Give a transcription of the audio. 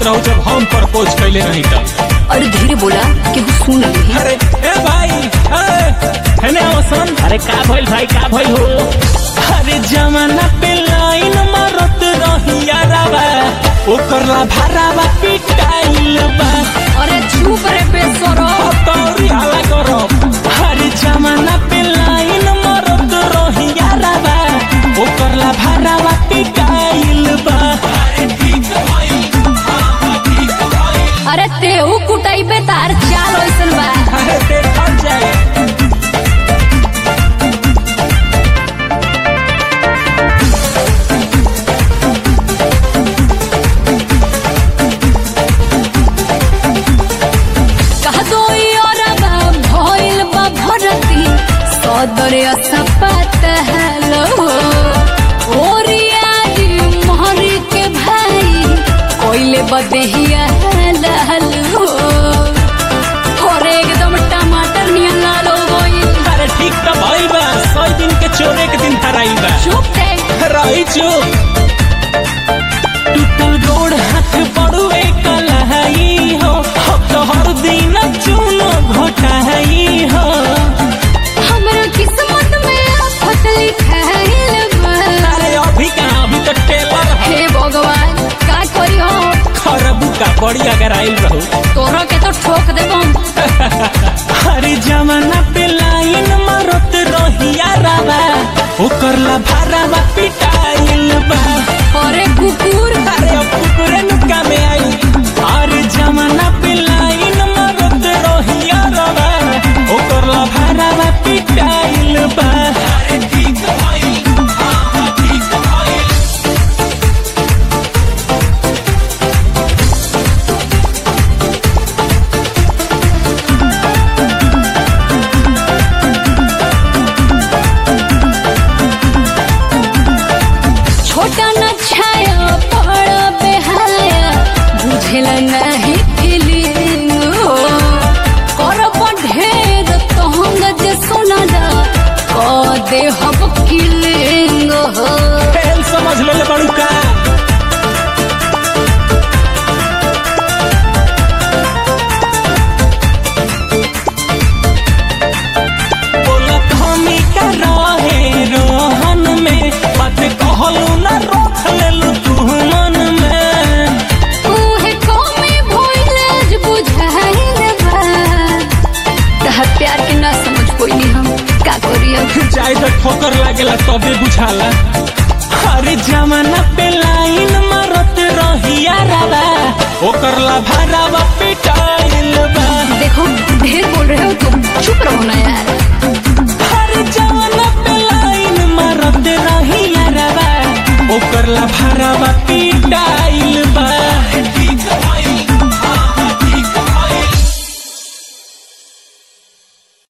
कहत रहू जब हम प्रपोज कैले रही तब अरे धीरे बोला केहू सुन ली अरे ए भाई ए हेने आवसन अरे का भइल भाई का भइल हो अरे जमाना पे लाइन मारत रही यारावा ओकर ला भरावा पिटाइल बा अरे चुप रे बेसरो तौरी हाला करब अरे जमाना पे लाइन मारत रही यारावा ओकर ला भरावा पिटाइल बा अरे तेहू कुटाई पे तार चाल ओइसन बा अरे देखल जाए कह दो यारबा भइल बा भरती सदर असपत हेलो ओरियारी मोहरी के भाई कोइले बदेहिया लहलो और एकदम टमाटर नियन लाल हो गइल अरे ठीक तो भइल बा सौ दिन के चोरे के दिन हराई बा चुप रे रही चुप टूटल गोड़ हाथ बड़ुए कलहाई हो अब तो हर दिन चूनो घोटाई हो हमरा किस्मत में आफत लिखाइल बा अरे अभी कहाँ अभी तो टेलर है हे भगवान का करी हो खरबू का बड़ी अगर आइल रहू तोरा के तो ठोक देबम अरे जमाना पे लाइन मारत रहिया रावा ओकर ला भारावा पिटाइल बा अरे कुकुर अरे अब कुकुरे नुका में आई अरे जमाना पे लाइन मारत रहिया रावा ओकर ला भारावा पिटाइल बा अरे ठीक भइल हाँ ठीक भइल छोटा न छाया बड़ा बेहाया बुझेला नहीं फीलिंग हो करब ढेर तहंग जे सुनला क दे हम किलिंग हो फेल समझ ले बड़ू का बोलत हमी का रहे रोहन में बात कहलू ना रोक लेलू तू मन में उहे कमे भइले बुझाइल बा तहर प्यार के ना समझ कोई नहीं हम का करी अब जाए तो ठोकर लागेला तबे बुझाला अरे जमाना पे लाइन मारत रहिया रावा ओकर ला भारावा पिटा